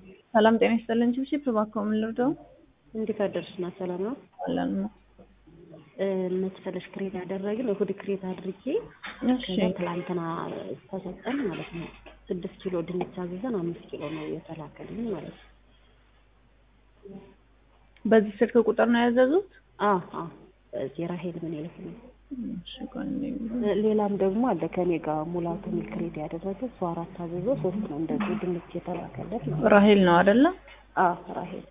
ሰላም ጤና ይስጥልን። ቺፕ እባክዎ ምን ልርዳው? እንዴት አደርሽ? ና ሰላም ነው። አለን ነው። መሰለሽ ክሬት ያደረግን እሁድ ክሬት አድርጌ እሺ ከዛ ትላንትና ተሰጠን ማለት ነው። ስድስት ኪሎ ድንች አዘዘን አምስት ኪሎ ነው የተላከልኝ ማለት ነው። በዚህ ስልክ ቁጥር ነው ያዘዙት? አዎ አዎ እዚህ ራሄል ምን ይልክ ነው። እሺ ቆይ እንዴ ሌላም ደግሞ አለ ከኔ ጋር ሙላቱ ሚል ክሬት ያደረገ እሱ አራት አዘዞ ሶስት ነው እንደዚህ ድንች የተላከለት ማለት ነው። ራሄል ነው አይደለ? አዎ ራሄል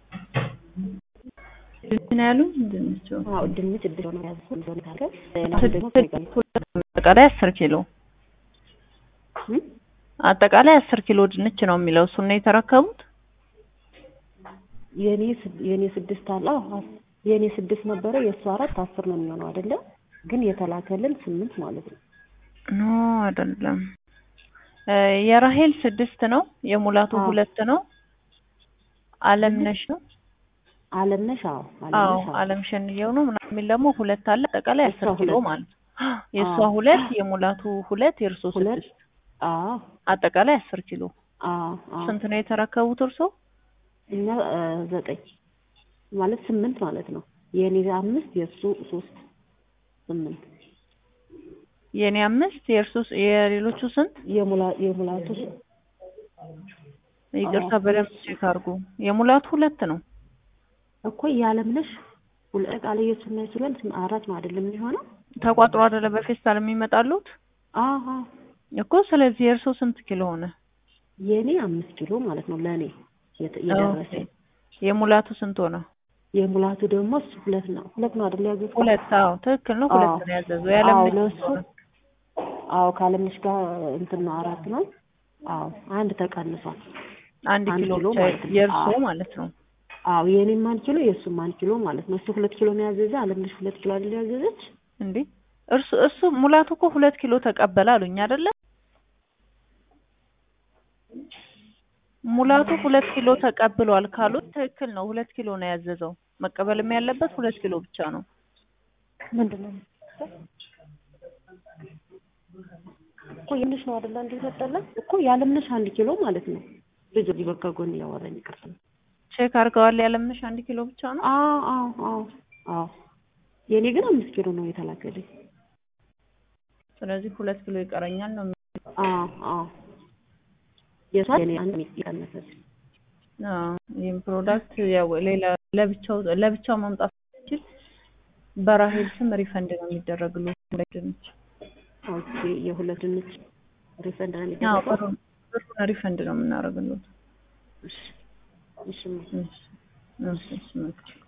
ምን ያሉ ድንች አዎ ድንች እድል ነው ያዘው እንደሆነ ታገ ሌላም ደግሞ ከኔ ጋር አጠቃላይ አስር ኪሎ እም? አጠቃላይ አስር ኪሎ ድንች ነው የሚለው እሱን ነው የተረከቡት? የኔ ስድ- የኔ ስድስት አለ አዎ አስ- የኔ ስድስት ነበረ የእሱ አራት አስር ነው የሚሆነው አይደለ? ግን የተላከልን ስምንት ማለት ነው። ኖ አይደለም። እ የራሄል ስድስት ነው፣ የሙላቱ አዎ። ሁለት ነው። አለምነሽ ነው። አለምነሽ አዎ አዎ አለምነሽ አዎ አለም ሸንየው ነው ምናምን የሚል ደግሞ ሁለት አለ። አጠቃላይ የእሷ አስር ኪሎ ሁለት። ማለት ነው። የእሷ አዎ። ሁለት የሙላቱ ሁለት የእርሶ ሁለት ስድስት አዎ አጠቃላይ አስር ኪሎ። አዎ አዎ ስንት ነው የተረከቡት እርሶ? እኛ እ ዘጠኝ ማለት ስምንት ማለት ነው። የኔ አምስት የእሱ ሶስት ስምንት የኔ አምስት የእርሶ የሌሎቹ ስንት? የሙላ የሙላቱ ይቅርታ አዎ። በደንብ ቼክ አድርጉ። የሙላቱ ሁለት ነው። እኮ የአለምነሽ ሁለት ቃል የእሱና የእሱ ሁለት አራት ነው አይደለም የሚሆነው? ተቋጥሮ አይደለ በፌስታል የሚመጣሉት አዎ አዎ እኮ። ስለዚህ የእርሶ ስንት ኪሎ ሆነ? የኔ አምስት ኪሎ ማለት ነው ለእኔ የተ- የደረሰ ኦኬ። የሙላቱ ስንት ሆነ? የሙላቱ ደግሞ እሱ ሁለት ነው ሁለት ነው አይደል ያዘዝኩት? ሁለት። አዎ ትክክል ነው። ሁለት አዎ። ነው ያዘዘው። አዎ ያለምነሽ ለእሱ ስንት ሆነ? አዎ ካለምነሽ ጋር እንትን ነው አራት ነው። አዎ አንድ ተቀንሷል። አንድ አንድ ኪሎ ኪሎ ብቻ ማለት ነው። የእርሶ አዎ። ማለት ነው። አዎ የኔም አንድ ኪሎ የእሱም አንድ ኪሎ ማለት ነው። እሱ ሁለት ኪሎ ነው ያዘዘ፣ አለምነሽ ሁለት ኪሎ አይደል ያዘዘች? እንዴ እርሱ እሱ ሙላቱ እኮ ሁለት ኪሎ ተቀበለ አሉኝ አይደለ? ሙላቱ ሁለት ኪሎ ተቀብሏል ካሉት ትክክል ነው። ሁለት ኪሎ ነው ያዘዘው። መቀበልም ያለበት ሁለት ኪሎ ብቻ ነው። ምንድን ነው እኮ የምንሽ ነው አይደል? አንድ ይሰጠለን እኮ ያለምነሽ አንድ ኪሎ ማለት ነው። ልጅ እዚህ በቃ ጎን እያወራኝ ይቅርታ። ቼክ አድርገዋል። ያለምንሽ አንድ ኪሎ ብቻ ነው። አዎ አዎ አዎ አዎ የኔ ግን አምስት ኪሎ ነው የተላከልኝ። ስለዚህ ሁለት ኪሎ ይቀረኛል ነው። የሚለው። አዎ አዎ የሷ የኔ አንድ ይቀነሰል። አዎ ይህም ፕሮዳክት ያው ሌላ ለብቻው ለብቻው መምጣት ሲችል በራሄል ስም ሪፈንድ ነው የሚደረግሉት ሁለት ድንች። ኦኬ የሁለት ድንች ሪፈንድ ነው አዎ የሚደረገው? ብሩን ብሩን ሪፈንድ ነው የምናደርግሉት። እሺ እሺ እሺ እሺ እሺ መልካም